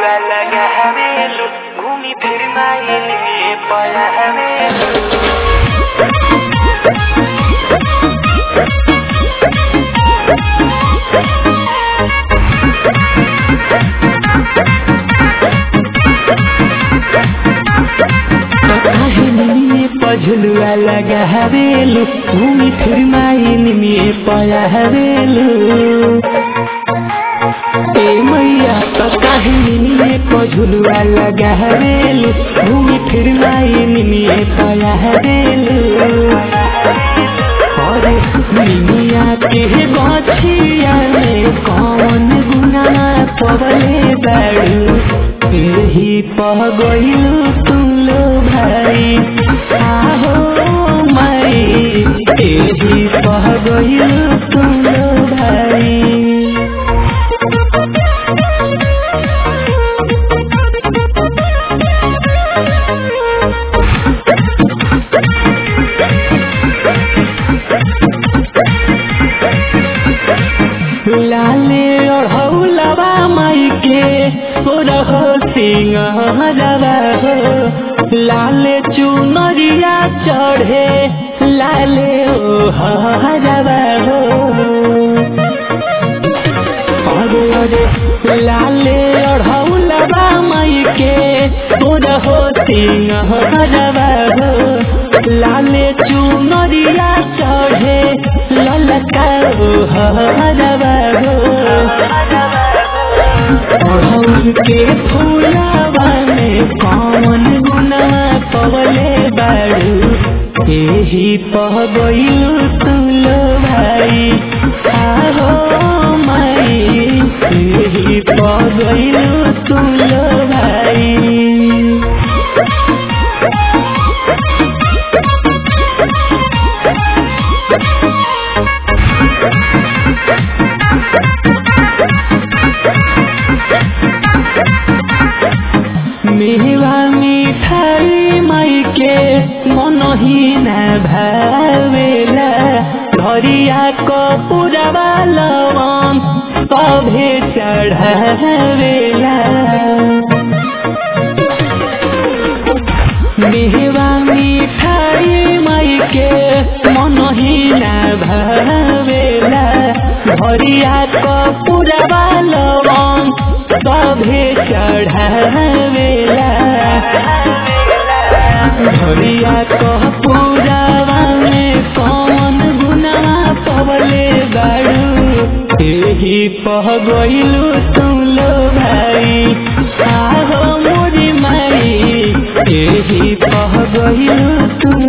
झुलुआ लगा हवेलू घूमी फिर माइल में पया हवेलू पझलुआ लगा हवेलू घूमी फिर माइन में पया हवेलू ए मैया तो काहिनी में पझलुआ लगा हवेलू घूमी फिर माइन में पया हवेलू अरे मिनिया के गछिया में कौन गुना पवले बाड़ू यही पह गइलू तुम लो भाई आहो माई यही पह गइलू तुम लो भाई लाले ओढ़ौलवा माई के ओरह सिंहरवा हो लाले चुनरिया चढ़े लाले ओहरवा हो अरे अरे लाले ओढ़ौलवा माई के ओरह सिंहरवा हो लाले चुनरिया चढ़े ललका ओहरवा हो अड़हुल के फूलवा में कौन गुना पवले बाड़ू यही पह गइलू तुलो भाई आहो माई यही पह गइलू तुलो भाई मेवा मिठाई माई के मनहीन भावेला धरिया कपुरवा लवम सभे चढ़ावेला मेवा मिठाई माई के मनहीन भावेला धरिया कपुरवा लवम सभे चढ़ावेला धरिया कह पूरावा में कौन गुना पवले बाड़ू यही पह गइलू तुम लो भाई आहो मोरी माई यही पह गइलू तुम